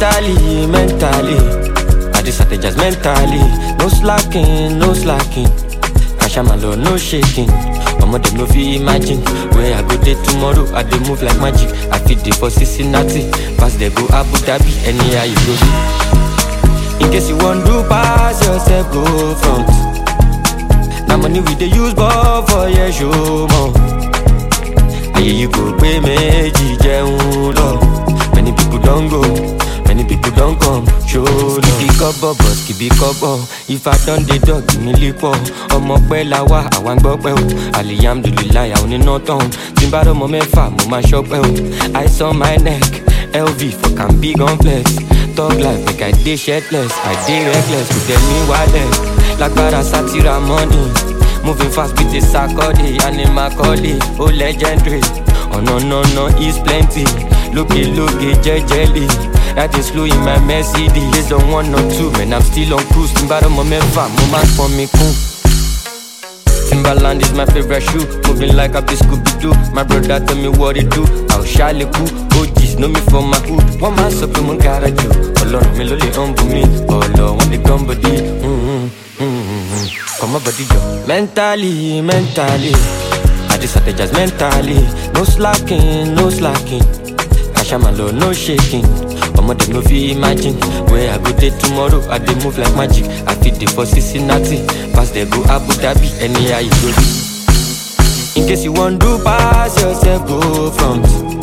Mentally, mentally, I just strategize mentally. No slacking, no slacking. Cash my lord, no shaking. Omo dem no fit imagine where I go dey tomorrow. I dey move like magic. I fit dey for Cincinnati, pass dey go Abu Dhabi, anyhow you go be. In case you wan do pass yourself, go front. Na money we dey use ball for your show more. Ayé yìí kò pé méjì jẹun lọ. Many people don go, many people don come, show love. Kìbí kọ́bọ̀ bọ̀ kìbí kọ́bọ̀, ifá dán dé dọ̀ kìíní lípọ̀. Ọmọ pẹ́ la wá, àwa ń gbọ́ pẹ́ o. Alihamdulilayi àwọn oníná tán. Tí n bá rọ́mọ mẹ́fà, mo máa ṣọ́pẹ́ o. Ice on my neck, LV for can big on flex. Talk life make I dey shirtless, I dey reckless, kò tẹ̀ mí wálẹ̀. Lágbára sátira money. Moving fast with the sakode, animal calling, oh legendary. Oh no no no, it's plenty. Looky looky, jejely. That is slow in my Mercedes. Based on one or two, man, I'm still on cruise. Timbara mo mefa, mo man for me cool. Timberland is my favorite shoe. Moving like a Scooby Doo. My brother tell me what it do. I'll shall cool. OGs know me for my hood. One man so mo gotta do. Ọlọ́run mi ló lè humble me. Ọlọ́ wọn lè gán body. Mm-hmm, mm-hmm. Come on, body yo. Mentally, mentally. I just strategize mentally. No slacking, no slacking. Cash my lord, no shaking. Omo dem no fit imagine where I go dey tomorrow. I dey move like magic. I fit dey for Cincinnati, pass dey go Abu Dhabi, anyhow you go be. In case you wan do pass yourself, go front.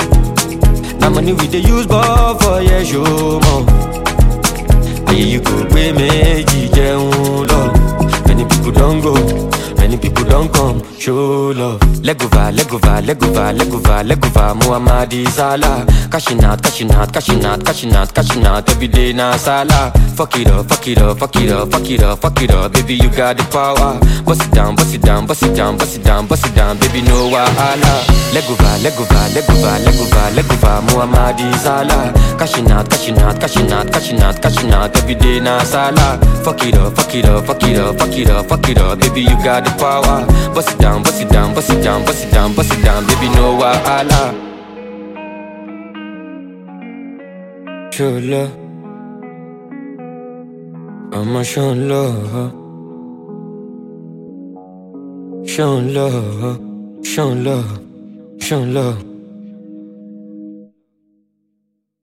Na money we dey use ball for your show more. Ayé yìí kò pé méjì jẹun lọ. Many people don go, many people don come, show love. Legova, legova, legova, legova, legova, Muhammadi Salah. Cashing out, cashing out, cashing out, cashing out, cashing out, every day na Salah. Fuck it up, fuck it up, fuck it up, fuck it up, fuck it up, baby you got the power. Bust it down, bust it down, bust it down, bust it down, bust it down, baby no wahala. Legova, legova, legova, legova, legova, Muhammadi Salah. Cashing out, cashing out, cashing out, cashing out, cashing out, every day na Salah. Fuck it up, fuck it up, fuck it up, fuck it up, fuck it up, baby you got the power. Bust it down, bust it down, bust it down, bust it down, bust it down, baby no wahala. Show love, I'ma show love, show love, show love, show love.